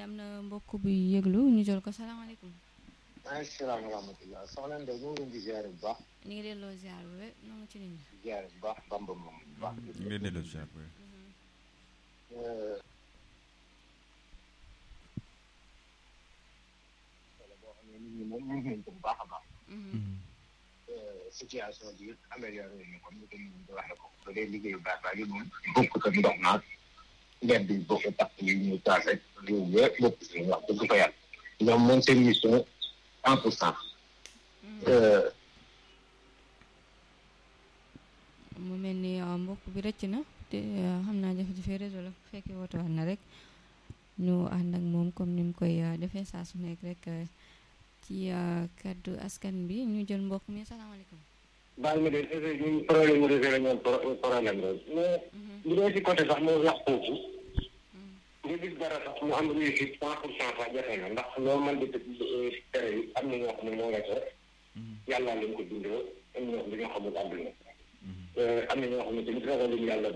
am na mbokk bu yëglu ñu jël ko salaamaaleykum maaleykum salaam wa rahmatulah soxna Ndeye ñu ngi leen di ziare bu baax ñu ngi delloo ziar bu wér noo ngi ci nit ñi di ziare bu baax bamba moom bu baax. ñu ngi lay delloo si waat bu wala boo xam ne nit ñi moom ñu nañ ko bu baax a baax. situation bi amélioré nañu ko ni ko nit ñi di waxee ko ba dee liggéeyu baax baax yi moom bokkut ak ndox naag mbedd bi bokk tax yi ñu taal rek yooyu yëpp bokk si wax dëgg fa yàlla ñoom moom seen mission cent pour cent. mu mel ni uh, mbokk bi rëcc na te uh, xam naa jafe-jafe réseau la fekkee woote waat na rek ñu ànd ak moom comme ni mu koy uh, defee saa su nekk rek ci kaddu askan bi ñu jël mbokk mi salaamaaleykum. baal ma de ñun problème mu réseau la ñu am problème la mais bu dee si côté sax moo wax foofu nga gis dara sax mu am réussite cent pour cent sax jafe na ndax loo mën di tere yi am na ñoo xam ne moo nga ca yàlla lañ ko bindoo am na ñoo xam ne dañoo xamul àdduna am na ñoo xam ne tamit ragaluñ yàlla